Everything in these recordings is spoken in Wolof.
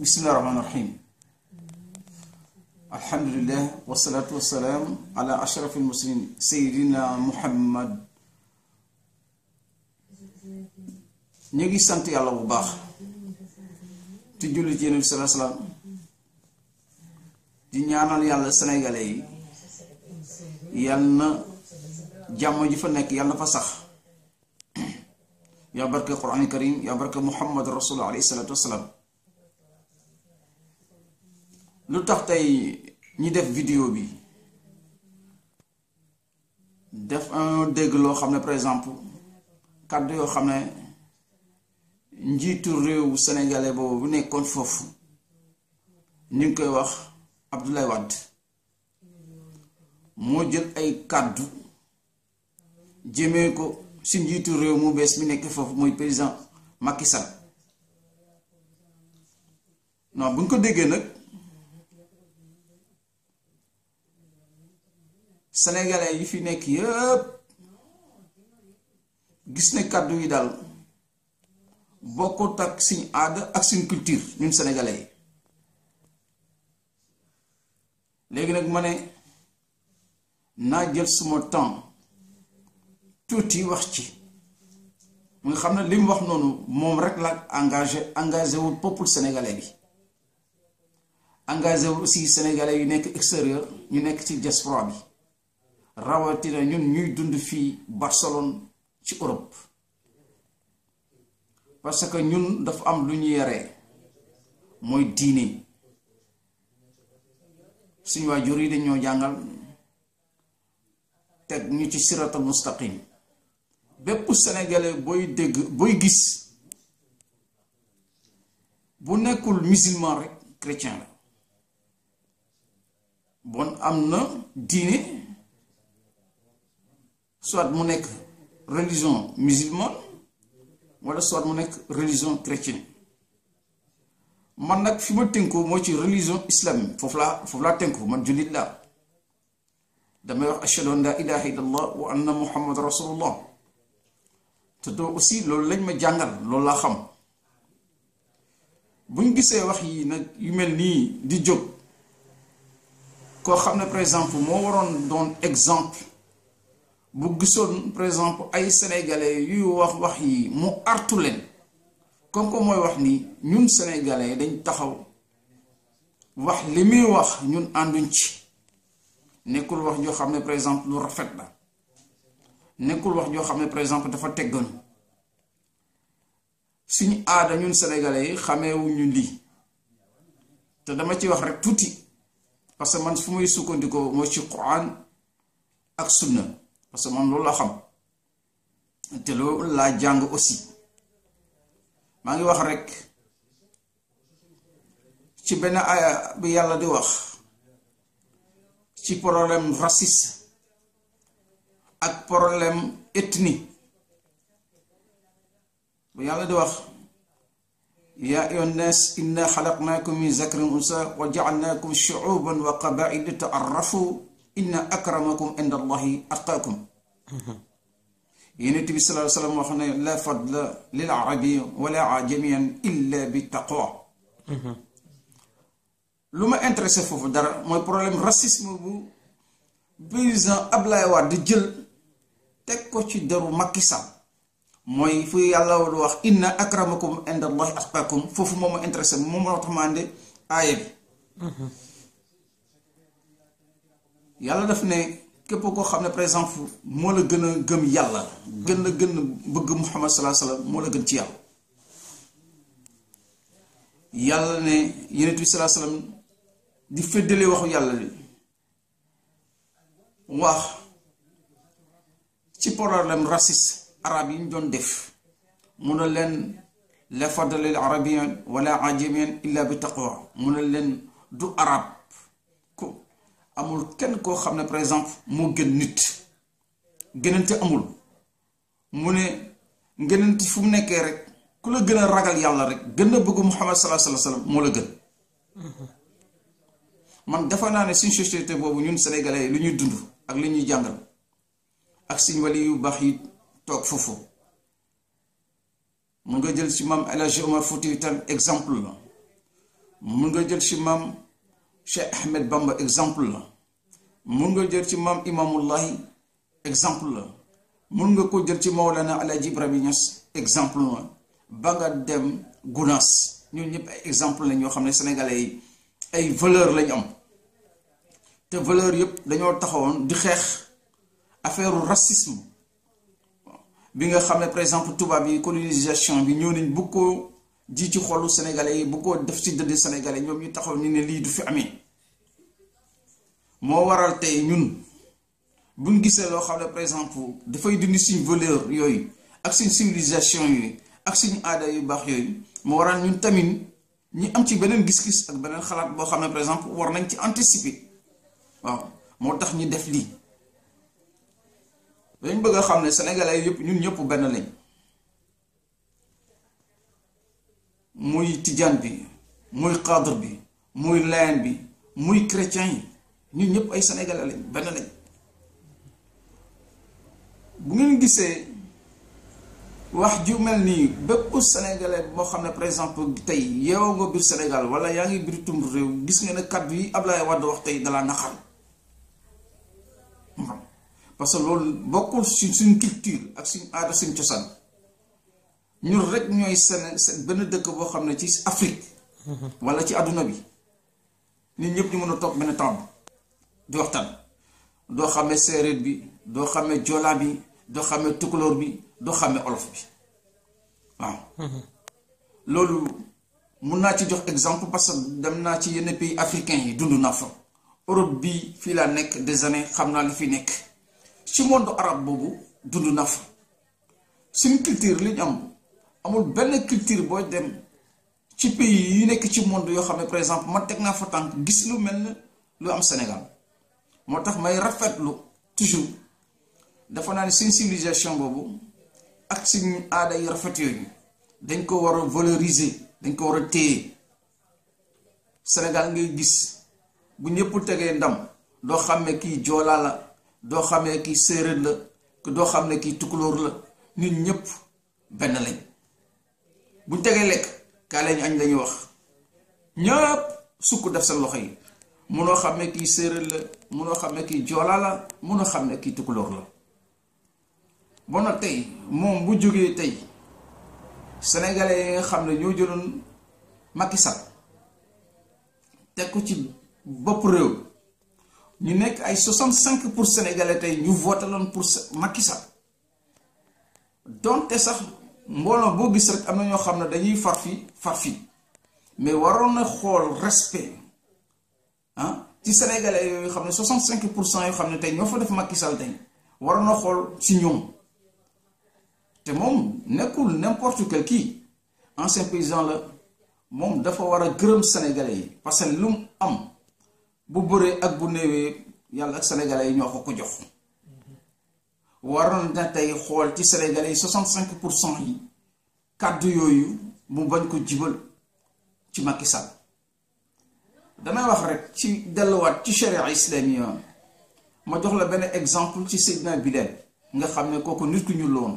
bismillahi rahmaani rahim alhamdulilah wasalaatu wasalaam ala ashraf almuslimin sayidina muhammad ñu ngi sant yàlla bu baax te julli ci yonent bi salaa salaam di ñaanal yàlla sénégalais yi yal na jàmm ji fa nekk yàlla na fa sax yaa barke quraan karim yaa barke muhammad rasulullah alayhi salaatu wasalaam lu tax tey ñi def vidéo bi def un dégg loo xam ne par exemple kàddu yoo xam ne njiitu réew sénégalais boobu bu nekkoon foofu ñu ngi koy wax Abdoulaye Wade moo jël ay kàddu jëmee ko si njiitu réew mu bees mi nekk foofu mooy président Macky Sall non bu ñu ko déggee nag sénégalais yi fi nekk yëpp gis ne kàddu yi daal bokkut ak suñ aada ak suñ culture ñun sénégalais yi léegi nag ma ne naa jël suma temps tuuti wax ci mu nga xam ne li mu wax noonu moom rek la engagé engagé wul peuple sénégalais bi engagé wul aussi sénégalais yu nekk extérieur ñu nekk ci diaspora bi rawatina ñun ñuy dund fii Barcelone ci Europe parce que ñun dafa am lu ñu yaree mooy diine suñu waajur yi dañoo jàngal teg ñu ci siratal mustaqim bépp sénégalais booy dégg booy gis bu nekkul musulman rek chrétien la bon am na diine soit mu nekk religion musulmane wala soit mu nekk religion chrétienne man nag fi ma tënku moo ci religion islamique foofu laa foofu laa tënku man jullit laa damay wax ashhadu an la ilaha illallah wa anna muhammad rasulullah te doo aussi loolu lañ ma jàngal loolu laa xam buñ gisee wax yi nag yu mel nii di jóg koo xam ne par exemple moo waroon doon exemple bu gisoon par exemple ay sénégalais yuy wax wax yi mu artu leen comme que mooy wax ni ñun sénégalais dañ taxaw wax li muy wax ñun ànduñ ci nekkul wax joo xam ne par exemple lu rafet la nekkul wax joo xam ne par exemple dafa tegganu suñu aada ñun sénégalais yi xameewuñu lii te dama ci wax rek tuuti parce que man fu muy sukkandikoo mooy ci quran ak sunna parce que man loolu la xam te loolu laa jàng aussi maa ngi wax rek ci benn aaya bi yàlla di wax ci problème raciste ak problème ethnie bu yàlla di wax yaa ayyuhan naas inna xalaqnaakum min zakrin unsa wa jaalnaakum shuuban wa qabaila li taarrafu inna akramakum inda allahi atqaakum yonent bi sallallahu alayhi wa sallam wax ne la fadla lil arabi wala ajamiyan illa bi taqwa lu ma intéressé foofu dara mooy problème racisme bu président Ablaye Wade di jël teg ko ci deru Macky Sall mooy fu yàlla war wax inna akramakum inda allahi atqaakum foofu moom ma intéressé moom moo tax ma ande aaya bi yàlla daf ne képp koo xam ne par exemple moo la gën a gëm yàlla gën a gën a bëgg muhammad salaa salaam moo la gën ci yàlla yàlla ne yonent bi salaa salaam di féddale waxu yàlla li wax ci problème raciste arab yi ñu doon def mu ne leen la fadla lil arabiyan wala ajamiyan illa bi taqwa mu ne leen du arab ko amul kenn koo xam ne par exemple moo gën nit gënante amul mu ne ngënante fu mu nekkee rek ku la gën a ragal yàlla rek gën a bëgg muhammad salaa salaa salaam moo la gën man dafa naa ne suñ société boobu ñun sénégalais lu ñuy dund ak li ñuy jàngal ak suñ wali yu baax yi toog foofu mun nga jël ci maam El Hadj Omar Fouti tam exemple la mun nga jël ci maam Cheikh Ahmed Bamba exemple la mun nga jël ci maam Imaamullahi exemple la mun nga ko jël ci Mawlana Alaaji Ibrahima Niass exemple la ba nga dem Gunaas ñun ñëpp ay exemple la ñoo xam ne sénégalais yi ay valeur lañ am te valeur yëpp dañoo taxawoon di xeex affaire racisme bi nga xam ne par exemple tubaab yi colonisation bi ñëw nañ bu ko ji ci xolu sénégalais yi bu ko def ci dëdd sénégalais ñoom ñu taxaw ñu ne lii du fi amee moo waral tey ñun buñ gisee loo xam ne par exemple dafay dindi suñ valeur yooyu ak suñ civilisation yooyu ak suñu aada yu baax yooyu moo waral ñun tamit ñi am ci beneen gis-gis ak beneen xalaat boo xam ne par exemple war nañ ci anticiper waaw moo tax ñu def lii dañ bëgg a xam ne sénégalais yëpp ñun ñëpp benn lañ muy tijaan bi muy cadre bi muy layen bi muy chrétien yi ñun ñëpp ay sénégalais lañ benn lañ bu ngeen gisee wax ju mel nii bépp sénégalais boo xam ne par exemple tey yeewoo nga biir Sénégal wala yaa ngi biir tum réew gis nga ne kàddu yi Ablaye Wade wax tey dalaa naxal parce que loolu bokkul suñ suñ culture ak suñ aada suñ cosaan ñun rek ñooy Séné benn dëkk boo xam ne ci Afrique wala ci àdduna bi nit ñëpp ñu mën a toog benn temps di waxtaan doo xamee séeréer bi doo xamee joolaa bi doo xamee tukulóor bi doo xamee olof bi waaw loolu mun naa ci jox exemple parce que dem naa ci yenn pays africains yi dund naa fa Europe bi fii laa nekk des années xam naa li fi nekk ci monde arabe boobu dund naa fa suñu culture li ñu am amul benn culture booy dem ci pays yi nekk ci monde yoo xam ne par exemple man teg naa fa tànk gis lu mel ne lu am Sénégal moo tax may rafetlu toujours dafa naa ne suñ civilisation boobu ak suñu aada yu rafet yooyu dañ ko war a valoriser dañ ko war a téye Sénégal ngay gis bu ñëpp tegee ndam doo xam ne kii joolaa la doo xam ne kii séeréer la doo xam ne kii tukulóor la nit ñëpp benn lañ buñ tegee lekk kaa lañu añ lañuy wax ñëpp sukk def seen loxo yi munoo xam ne kii séeréer la munoo xam ne kii joolaa la munoo xam ne kii tukulóor la bon nag tey moom bu jógee tey sénégalais yi nga xam ne ñoo jëloon Macky Sall teg ko ci bopp réew ñu nekk ay 65 pour sénégalais tey ñu voté loon pour Macky Sall donte sax mbooloo boo gis rek am na ñoo xam ne dañuy far fi far fi mais waroon na xool respect ah ci sénégalais yooyu xam ne 65 pour cent yoo xam ne tey ñoo fa def Macky Sall tey waroon na xool ci ñoom te moom nekkul n'importe quel kii ancien paysan la moom dafa war a gërëm sénégalais yi parce que lu mu am bu bëree ak bu néewee yàlla ak sénégalais yi ñoo ko ko jox waroon na tey xool ci sénégalais yi 65 pour cent yi kàddu yooyu mu bañ ko jibal ci Macky Sall damay wax rek ci delluwaat ci charia islamia ma jox la benn exemple ci Seydina Bilal nga xam ne kooku nit ku ñu loon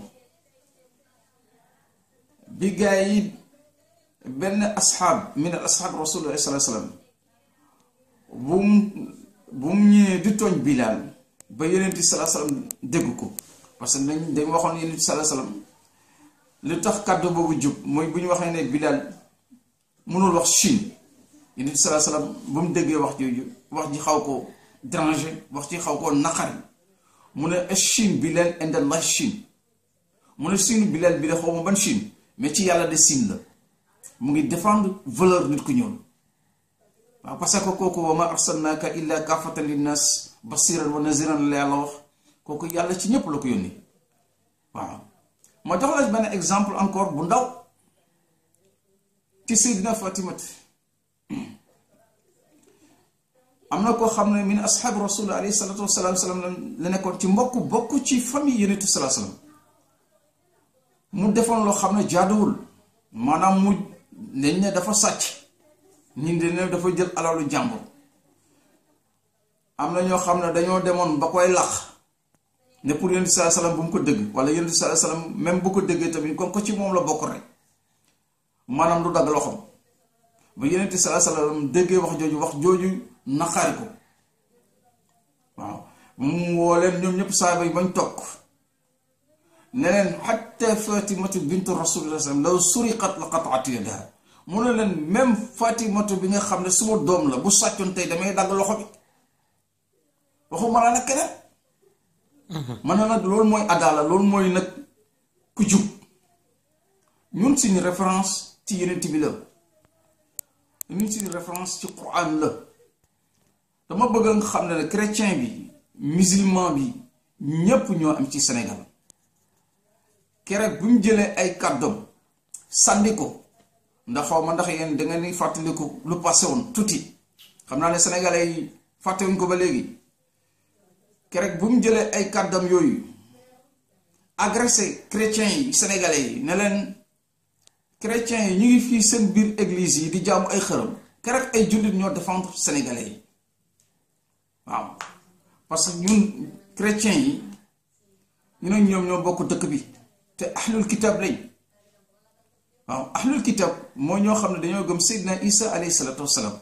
bi gaa yi benn asxaab min al asxaab rasulullah sallallahu alayhi wasallam bu mu bu mu ñëwee di tooñ Bilal ba yonent sallallahu alayhi wasallam dégg ko parce que dañ dañ waxoon yonent sallallahu alayhi wasallam li tax kàddu boobu jub mooy bu ñu waxee ne Bilal mënul wax Chine yonent sallallahu alayhi wasallam ba mu déggee wax jooju wax ji xaw ko déranger wax ji xaw ko naqari mu ne Chine Bilal indallah Chine mu ne Chine Bilal bi de xaw ma ban Chine mais ci yàlla de Chine la mu ngi défendre valeur nit ku ñuul waaw parce que kooku wa ma arsalnaaka illa kaafatan linnaas basiran wa naziran la yàlla wax kooku yàlla ci ñépp la ko yónni waaw ma jox la benn exemple encore bu ndaw ci Seydina Fatimat am na koo xam ne min asxaabi rasul alayhi salatu wasalaam salaam la nekkoon ci mbokk bokk ci famille yonent salaa salaam mu defoon loo xam ne jaaduwul maanaam mu dañ ne dafa sàcc ñun de ne dafa jël alalu jàmbur am na ñoo xam ne dañoo demoon ba koy lax ne pour yonent salaa salaam bu mu ko dëgg wala yonent salaa salaam même bu ko dëggee tamit comme ko ci moom la bokk rek maanaam du dagg loxoom ba yenente salaa salaam déggee wax jooju wax jooju naqaari ko waaw mu woo leen ñoom ñëpp saaba yi bañ toog ne leen xatta fatimatu bintu rasulillah sallam law suriqat la qataat yadaha mu ne leen même fatimatu bi nga xam ne suma doom la bu sàccoon tey damay dagg loxo bi waxuma la nag keneen man na nag loolu mooy adaala loolu mooy nag ku jub ñun suñu référence ci yenent bi la ñun suñu référence ci quran la dama bëgg nga xam ne ne chrétien bi musulman bi ñépp ñoo am ci Sénégal keroog bu ñu jëlee ay kàddoom sànni ko ndax xaw ma ndax yéen da ngeen di fàttaliku lu passé woon tuuti xam naa ne sénégalais yi fàttewuñ ko ba léegi keroog bu mu jëlee ay kàddam yooyu agressé chrétiens yi sénégalais yi ne leen chrétiens yi ñu ngi fii seen biir église yi di jaamu ay xërëm keroog ay jullit ñoo défendre sénégalais yi waaw parce que ñun chrétiens yi ñu ne ñoom ñoo bokk dëkk bi te ahlul kitab lañ waaw ahlul kitab moo ñoo xam ne dañoo gëm Seydina Isa alayhi salaatu wassalaam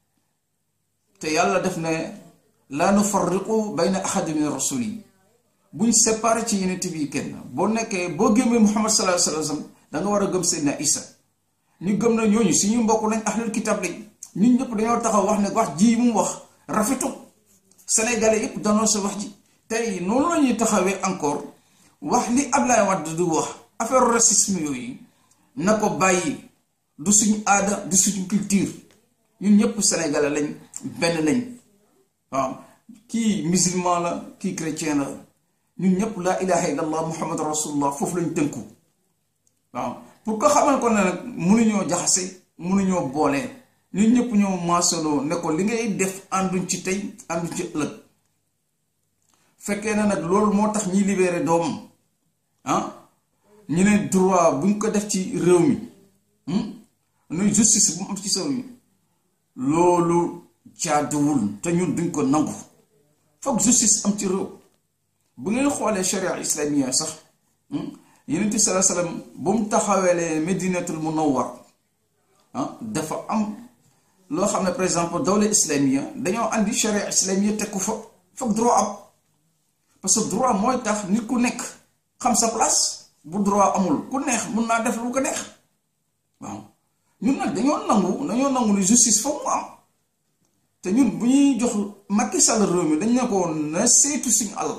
te yàlla def ne laa nufarriqu bayna ahadi min rasul yi buñ séparé ci yeneen bi kenn boo nekkee boo gëmee Muhammad sallallahu alayhi wasallam da nga war a gëm Seydina Isa ñu gëm na ñooñu suñu mbokk lañ ahlul kitab lañ ñun ñëpp dañoo taxaw wax ne wax ji mu wax rafetu sénégalais yëpp danoo sa wax ji tey noonu la ñuy taxawee encore wax li Ablaye Wade du wax affaire racisme yooyu na ko bàyyi du suñu aada du suñu culture ñun ñëpp sénégalais lañ benn lañ waaw kii musulman la kii chrétien la ñun ñëpp laa ilaha illallah muhammad rasulullah foofu lañ tënku waaw pour ko xamal ko ne nag mënuñoo jaxase mënuñoo boole ñun ñëpp ñoo maasoloo ne ko li ngay def ànduñ ci tey ànduñ ci ëllëg fekkee na nag loolu moo tax ñiy libéré doomam ah ñu ne droit buñ ko def ci réew mi nuy justice bu mu am ci réew mi loolu jaaduwul te ñun duñ ko nangu foog justice am ci réew bu ngeen xoolee sharia islamia sax yonent bi salaa salaam bu mu taxawelee medinatul munawwar ah dafa am loo xam ne par exemple dawla islamia dañoo andi sharia islamia teg ko fa foog droit am parce que droit mooy tax nit ku nekk xam sa place bu droit amul ku neex mun naa def lu ko neex waaw ñun nag dañoo nangu dañoo nangu ni justice foog mu am te ñun bu ñuy jox Macky Sall réew mi dañ ne ko na saytu suñu alal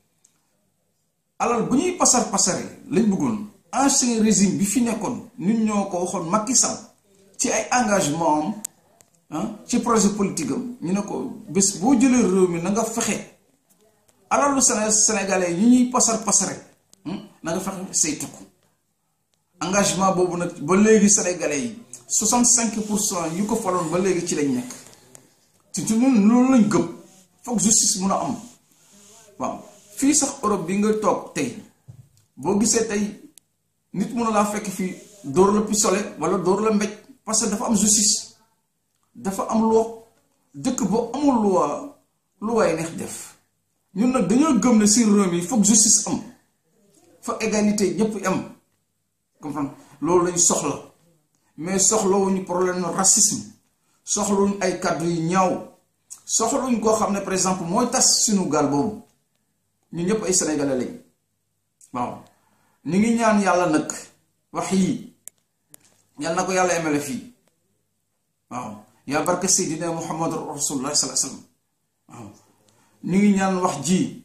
alal bu ñuy pasar pasare lañ bëggoon ancien régime bi fi nekkoon ñun ñoo ko waxoon Macky Sall ci ay engagement am ci projet politique am ñu ne ko bés boo jëlee réew mi na nga fexe alalu Sénégalais yi ñuy pasar pasare na nga fexe saytu ko engagement boobu nag ba léegi sénégalais yi 65 pour cent yu ko faloon ba léegi ci lañ nekk te ci ñun loolu lañ gëm foog justice mun a am waaw fii sax Europe bi nga toog tey boo gisee tey nit mun a laa fekk fii dóor la pistolet wala dóor la mbéj parce que dafa am justice dafa am loi dëkk boo amul loi lu waay neex def ñun nag dañoo gëm ne si réew mi foog justice am fa égalité ñëpp am comprendre loolu lañ soxla mais soxlawuñu problème no racisme soxlawuñu ay kàddu yu ñaaw soxlawuñu koo xam ne par exemple mooy tas suñu gaal boobu ñu ñëpp ay sénégalais lañ waaw ñu ngi ñaan yàlla nag wax yii yal na ko yàlla emele fii waaw yaa barke seydina muhammad rasulullah sallallahu alayhi wasallam waaw ñu ngi ñaan wax ji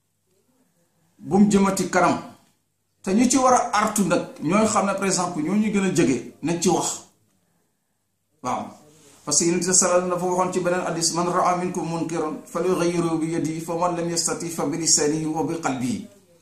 bu mu jëmati kanam te ñu ci war a artu nag ñooy xam ne par exemple ñoo ñu gën a jege nañ ci wax waaw parce que yonent bi sallallahu dafa waxoon ci beneen hadis man raa minkum munkaran falyughayyirhu bi yadihi fa man lam yastati fa bi lisanihi wa bi qalbihi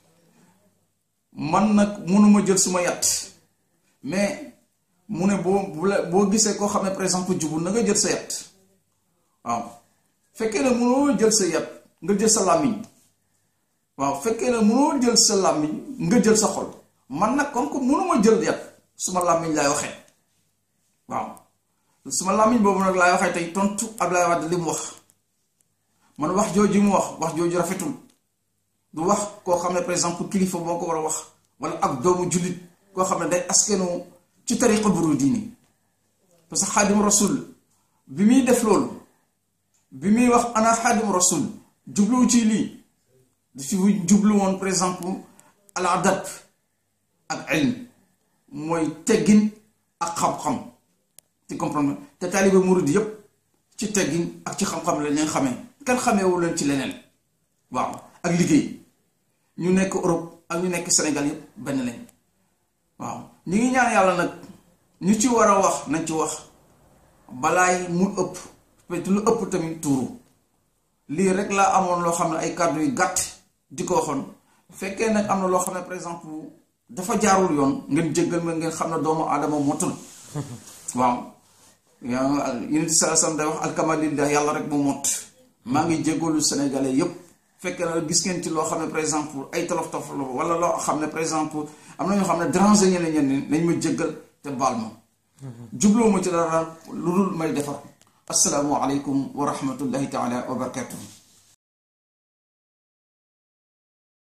man nag mënuma jël suma yat mais mu ne boo boo gisee koo xam ne par exemple jubul na nga jël sa yat waaw fekkee ne mënoo jël sa yat nga jël sa làmmiñ waaw fekkee ne mënoo jël sa làmmiñ nga jël sa xol man nag comme que mënuma jël yat suma làmmiñ laay waxee waaw suma làmmiñ boobu nag laay waxee tey tontu Ablaye Wade li mu wax man wax jooju mu wax wax jooju rafetul du wax koo xam ne par exemple kilifa moo ko war a wax wala ak doomu jullit koo xam ne day askenu ci tariqa buru diini parce que xaadim rasul bi muy def loolu bi muy wax ana xaadim rasul jubluwu ci lii dafi jublu woon par exemple al adab ak ilm mooy teggin ak xam-xam ci comprendre te taaliba murid yépp ci teggin ak ci xam-xam la leen xamee kenn xameewu leen ci leneen waaw ak liggéey ñu nekk Europe ak ñu nekk Sénégal yépp benn lañ waaw ñu ngi ñaan yàlla nag ñu ci war a wax nañ ci wax balaay mu ëpp peut lu ëpp tamit tuuru lii rek laa amoon loo xam ne ay kàddu yu gàtt di ko waxoon fekkee nag am na loo xam ne par exemple dafa jaarul yoon ngeen jéggal ma ngeen xam ne doomu aadama motul waaw yaa unité salasam day wax alkamalillah yàlla rek mu mot maa ngi jéggalu sénégalais yépp fekkee na gis ngeen ci loo xam ne par exemple ay tolof tolof la wala loo xam ne par exemple am na ñoo xam ne déranger ñeneen ñeneen nañ ma jéggal te baal ma jubloo ma ci dara lu dul may defar asalaamu aleykum wa rahmatullahi taala wa barakatuh